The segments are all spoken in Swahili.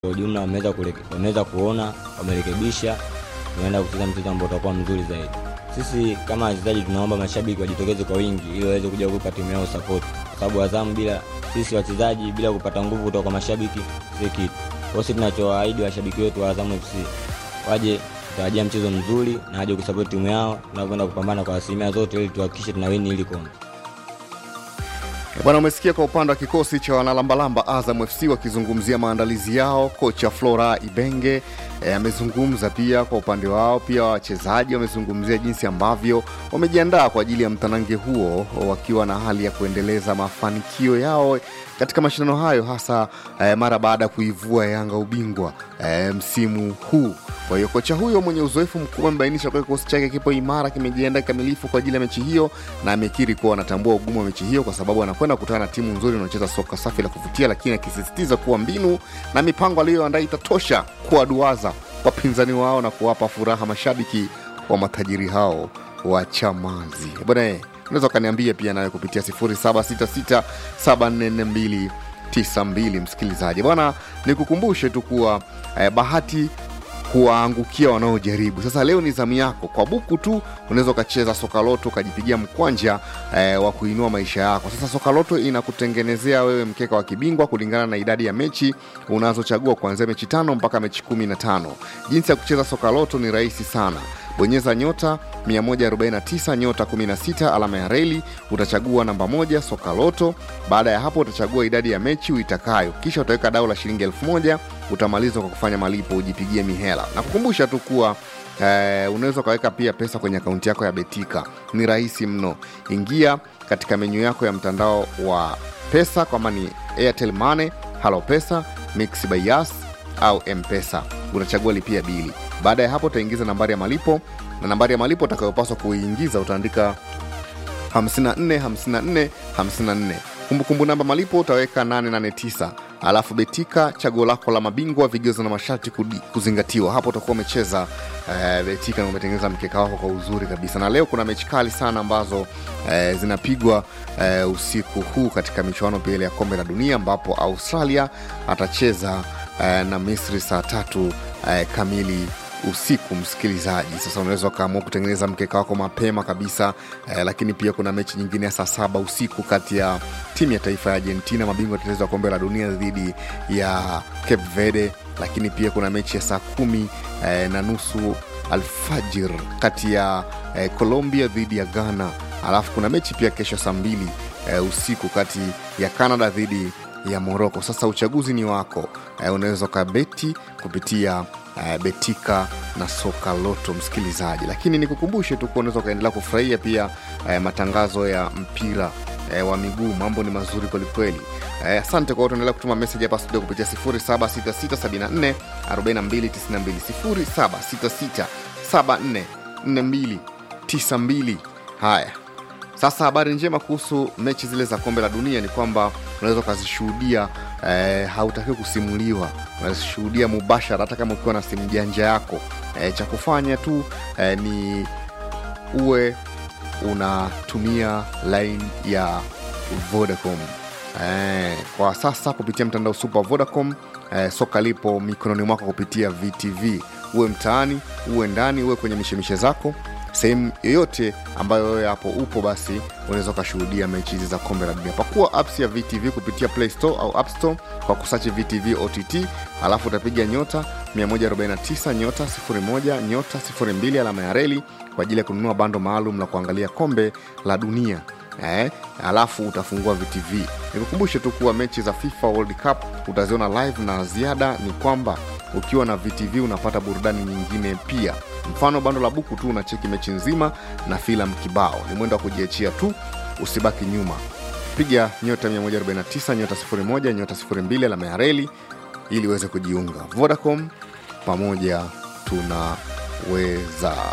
Kwa ujumla wameweza kureke- wameweza kuona, wamerekebisha, tunaenda kucheza mchezo ambao utakuwa mzuri zaidi. Sisi kama wachezaji tunaomba mashabiki wajitokeze kwa wingi ili waweze kuja kuipa timu yao support, kwa sababu Azamu bila sisi wachezaji bila kupata nguvu kutoka kwa mashabiki si kitu. Kwa hiyo sisi tunachowaahidi washabiki wetu wa Azamu FC waje kutarajia mchezo mzuri na waje kusupport timu yao tunavyoenda kupambana kwa asilimia zote ili tuhakikishe tunawini ili kombe. Bwana, umesikia kwa upande wa kikosi cha wanalambalamba Azam FC wakizungumzia maandalizi yao. Kocha Flora Ibenge eh, amezungumza pia kwa upande wao, pia wachezaji wamezungumzia jinsi ambavyo wamejiandaa kwa ajili ya mtanange huo, wakiwa na hali ya kuendeleza mafanikio yao katika mashindano hayo, hasa eh, mara baada ya kuivua Yanga ubingwa eh, msimu huu. Kwa hiyo kocha huyo mwenye uzoefu mkubwa amebainisha kuwa kikosi chake kipo imara, kimejiandaa kikamilifu kwa ajili ya mechi hiyo, na amekiri kuwa anatambua ugumu wa mechi hiyo kwa sababu anakwenda kukutana na timu nzuri inayocheza soka safi la kuvutia, lakini akisisitiza kuwa mbinu na mipango aliyoandaa itatosha kuwaduaza wapinzani wao na kuwapa furaha mashabiki wa matajiri hao wa Chamazi. Bwana, eh, unaweza ukaniambia pia nawe kupitia 0766744292 msikilizaji. Bwana, nikukumbushe tu kuwa eh, bahati kuwaangukia wanaojaribu. Sasa leo ni zamu yako, kwa buku tu unaweza ukacheza sokaloto ukajipigia mkwanja eh, wa kuinua maisha yako. Sasa sokaloto inakutengenezea wewe mkeka wa kibingwa kulingana na idadi ya mechi unazochagua kuanzia mechi tano mpaka mechi kumi na tano. Jinsi ya kucheza sokaloto ni rahisi sana bonyeza nyota 149 nyota 16 alama ya reli utachagua namba moja sokaloto baada ya hapo utachagua idadi ya mechi uitakayo kisha utaweka dau la shilingi elfu moja utamaliza kwa kufanya malipo ujipigie mihela na kukumbusha tu kuwa eh, unaweza ukaweka pia pesa kwenye akaunti yako ya betika ni rahisi mno ingia katika menyu yako ya mtandao wa pesa kwama ni airtel money halo pesa mix by Yas au mpesa utachagua lipia bili baada ya hapo utaingiza nambari ya malipo na nambari ya malipo utakayopaswa kuiingiza utaandika 54 54 54 kumbukumbu namba malipo utaweka 889 alafu betika chaguo lako la mabingwa vigezo na masharti kudi- kuzingatiwa hapo utakuwa umecheza eh, betika na umetengeneza mkeka wako kwa uzuri kabisa na leo kuna mechi kali sana ambazo eh, zinapigwa eh, usiku huu katika michuano pia ile ya kombe la dunia ambapo australia atacheza eh, na misri saa tatu eh, kamili usiku msikilizaji sasa unaweza ukaamua kutengeneza mkeka wako mapema kabisa eh, lakini pia kuna mechi nyingine ya saa saba usiku kati ya timu ya taifa ya argentina mabingwa tetezi wa kombe la dunia dhidi ya cape verde lakini pia kuna mechi ya saa kumi eh, na nusu alfajir kati ya eh, colombia dhidi ya ghana alafu kuna mechi pia kesho saa mbili eh, usiku kati ya canada dhidi ya moroko sasa uchaguzi ni wako eh, unaweza ukabeti kupitia eh, betika na soka loto msikilizaji lakini nikukumbushe tu kuwa unaweza ukaendelea kufurahia pia eh, matangazo ya mpira eh, wa miguu mambo ni mazuri kwelikweli eh, asante kwa wote endelea kutuma meseji hapa studio kupitia 076674 4292 0766744292 haya sasa habari njema kuhusu mechi zile za kombe la dunia ni kwamba unaweza ukazishuhudia eh, hautakiwi kusimuliwa unazishuhudia mubashara hata kama ukiwa na simu janja yako eh, cha kufanya tu eh, ni uwe unatumia line ya vodacom eh, kwa sasa kupitia mtandao super vodacom eh, soka lipo mikononi mwako kupitia vtv uwe mtaani uwe ndani uwe kwenye mishemishe zako sehemu yoyote ambayo wewe hapo upo basi unaweza ukashuhudia mechi hizi za kombe la dunia pakua apps ya vtv kupitia play store au app store kwa kusachi vtv ott alafu utapiga nyota 149 nyota 01 nyota 02 alama ya reli kwa ajili ya kununua bando maalum la kuangalia kombe la dunia eh, alafu utafungua vtv nikukumbushe tu kuwa mechi za fifa world cup utaziona live na ziada ni kwamba ukiwa na vtv unapata burudani nyingine pia mfano bando la buku tu unacheki mechi nzima na filamu kibao ni mwendo wa kujiachia tu usibaki nyuma piga nyota 149 nyota 01 nyota 02 alama ya reli ili uweze kujiunga vodacom pamoja tunaweza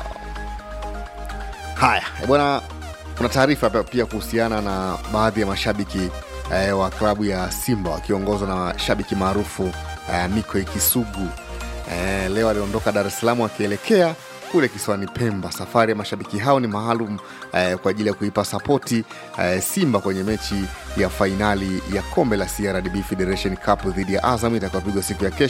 haya eh, bwana kuna taarifa pia- pia kuhusiana na baadhi ya mashabiki eh, wa klabu ya simba wakiongozwa na shabiki maarufu eh, miko ikisugu eh, leo aliondoka dar es salaam akielekea kule kisiwani Pemba. Safari ya mashabiki hao ni maalum eh, kwa ajili ya kuipa sapoti eh, Simba kwenye mechi ya fainali ya kombe la CRDB Federation Cup dhidi ya Azam itakayopigwa siku ya kesho